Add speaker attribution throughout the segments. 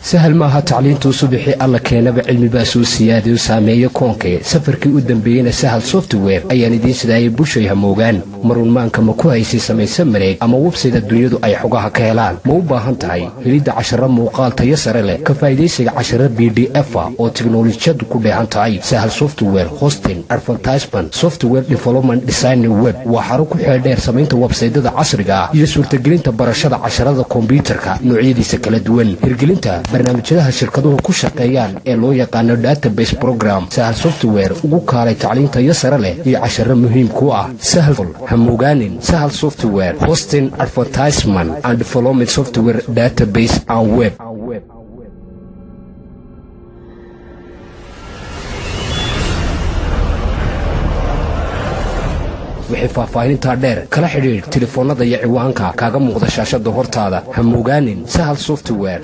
Speaker 1: sahal maaha tacliintuu subixii alla keenaba cilmibaa soo siyaadayo saameeyo koonkee safarkii u dambeeyeyna sahal software ayaan idiin sidaayay bushay hamoogaan marunmaanka ma ku haysay samayse mareeg ama websayda dunyadu ay xogaha ka helaan ma u baahan tahay helidda casharo muuqaal tayo sare leh ka faa'idaysiga casharo b d efa oo tiknolojiyadu ku dheehan tahay sahal software hosting advertisement software development design web waa xaro ku xeeldheer samaynta websaydada casriga ah iyo suurtagelinta barashada casharada kombyuutarka noocyadiisa kala duwan hirgelinta barnaamijyadaha shirkaduhu ku shaqeeyaan ee loo yaqaano database program sahal software ugu kaalay tacliintayo sare leh iyo casharo muhiim ku ah sahal hamogaanin sahal software hosting advertisement and development software database and web wixii faahfaahinintaa dheer kala xidhiidh telefoonnada iyo ciwaanka kaaga muuqda shaashada hortaada hamogaanin sahal software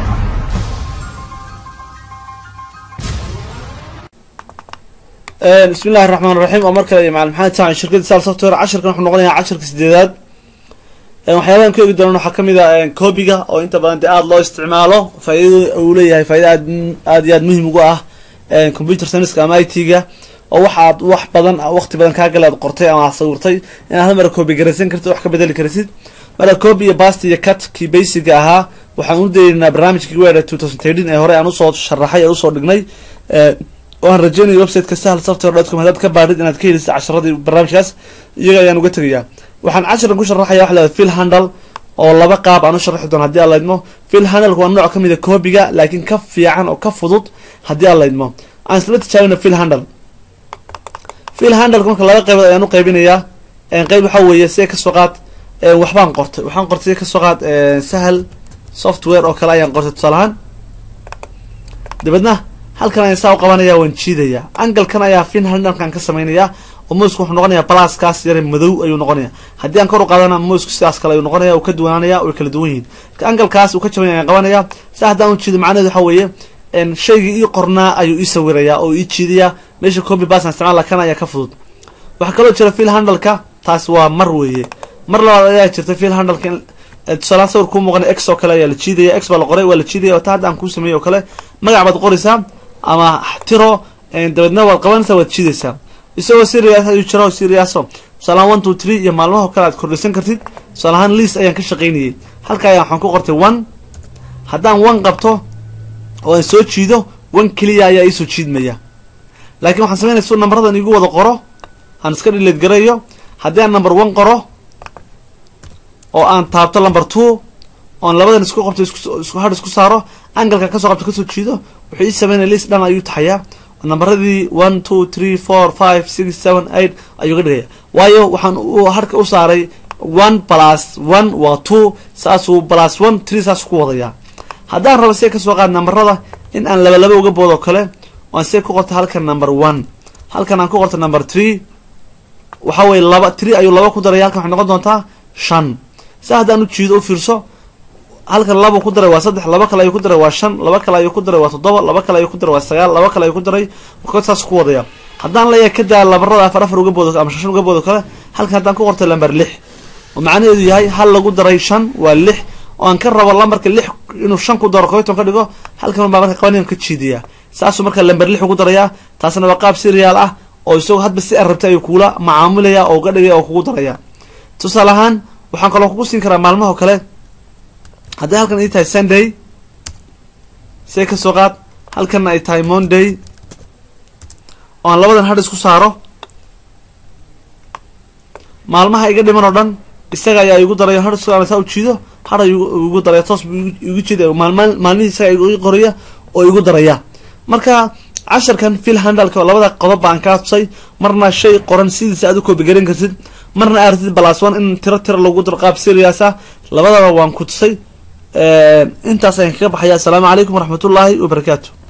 Speaker 2: bismi illahi raxmaan raxiim oo mar kale iyo macalin maxamed saacan shirkadda sal software casharkan wuxuu noqonayaa casharka sideedaad waxyaabahan ku eegi doonaan waxaa kamid a coobiga oo inta badan dee aada loo isticmaalo faaidada uu leeyahay faaida aad aad iyo aad muhiim ugu ah computer scienska ama i t-ga oo waxaad wax badan waqti badan kaagale aad qortay ama aad sawirtay inaad hal mara coobi garaysan kartid wax ka bedeli kartid marka coobi iyo bast iyo cut kii basiga ahaa waxaan u daynaa barnaamijkii weera two thousand thirteen ee hore aan usoo sharaxay ee usoo dhignay waan rajeynaya websiteka sahal software dot com hadaad ka baadhid inaad ka helisa casharadii barnaamijkaas iyaga ayaan uga tegayaa waxaan casharan ku sharaxaya waxa leedahay fill handle oo laba qaab aan u sharxi doono haddii aan laydmo fill handleka waa nooc kamid a coobiga laakiin ka fiican oo ka fudud haddii aan laydmo aan isla tijaabina fill handle fill handleka marka laba qaybood ayaan u qaybinayaa qeyb waxaa weeye see kasoo qaad waxbaan qortay waxaan qortay see kasoo qaad sahal software oo kale ayaan qortay tusaalahaan dabeedna halkan ayaan saa u qabanaya waan jiidaya angalkan ayaa fin handalkan ka sameynaya oo mousku wuxuu noqonaya blaskaas yare madow ayuu noqonaya haddii aan kor u qaadana mousku sidaas kale ayuu noqonaya uu ka duwanaanaya way kala duwan yihiin marka angalkaas uu ka jabanya ayaan qabanaya saa haddaan u jiido macnaheed waxa weeye shaygii ii qornaa ayuu ii sawiraya oo ii jiidaya meesha copy bas aan isticmaala kan ayaa ka fudud waxaa kaloo jira fill handalka taas waa mar weeye mar labaad ayaa jirta fill handalka tusaalahaan sawir kuu muuqana x oo kale ayaa la jiidaya x baa la qoray waa la jiidaya ta hadda aan kuu sameeyey oo kale magac baad qoraysaa ama tiro dabeedna waad qabanaysaa waad jiidaysaa isagoo serias ayuu jiro seriaso tusaalahaan one two three iyo maalmaho kale aad kordhisan kartid tusaalahaan liis ayaan ka shaqaynayay halka ayaan waxaan ku qortay one haddaan one qabto oo aan soo jiido one keliya ayaa iisoo jiidmaya laakiin waxaan sameynaya su nambaradan igu wada qoro aan iska dhileed garayo haddii aan number one qoro oo aan taabto number two oon labadan isku qabto isku har isku saaro angalka kasoo qabto kasoo jiido wuxuu ii sameynaya liis dhan ayuu taxayaa nambaradii one two three four five six seven eight ayuu ka dhigaya waayo waxaan harka u saaray one plus one waa two saasuu plus one three saasuu ku wadayaa haddaan rabo see kasoo qaad nambarada in aan laba laba uga boodo kale aan see ku qorta halkan number one halkan aan ku qorta number three waxa weye laba three ayuu laba ku daraya halkan waxay noqon doontaa shan saa haddaan u jiido u fiirso halkan laba ku daray waa saddex laba kale ayuu ku daray waa shan laba kale ayuu ku daray waa toddoba laba kale ayuu ku daray waa sagaal laba kale ayuu ku daray markood saas ku wadaya haddaan leeyahay ka daa labarada afar afar uga boodo ama shan uga boodo kale halkan haddaan ku qortay lamber lix oo macnaheedu yahay hal lagu daray shan waa lix oo aan ka rabo lambarka lix inuu shan ku daro koyton ka dhigo halkan baa marka qabanayaan ka jiidaya saasuu marka lamber lix ugu darayaa taasna waa qaab serial ah oo isagoo hadba si arabtay ayuu kugula macaamulaya oo uga dhigaya oo kugu daraya tusaale ahaan waxaan kaloo kugu siin karaa maalmaho kale haddii halkan ay tahay sunday see kasoo qaad halkanna ay tahay monday oo aan labadan hadh isku saaro maalmaha iga dhiman oo dhan isaga ayaa igu daraya hadh isku saa u jiido hadh ayuu igu daraya toos buu igu jiidaya maalma maalmihii isaga igu qoraya oo igu daraya marka casharkan fill handalka oo labada qodob baan kaa tusay marna shay qoran sidiisa aad u koobigaran kartid marna aartid balas one in tiro tiro lagu daro qaab seriasa labadaba waan ku tusay intaas ayaan kaga baxaya assalaamu calaykum waraxmat ullaahi wabarakaatu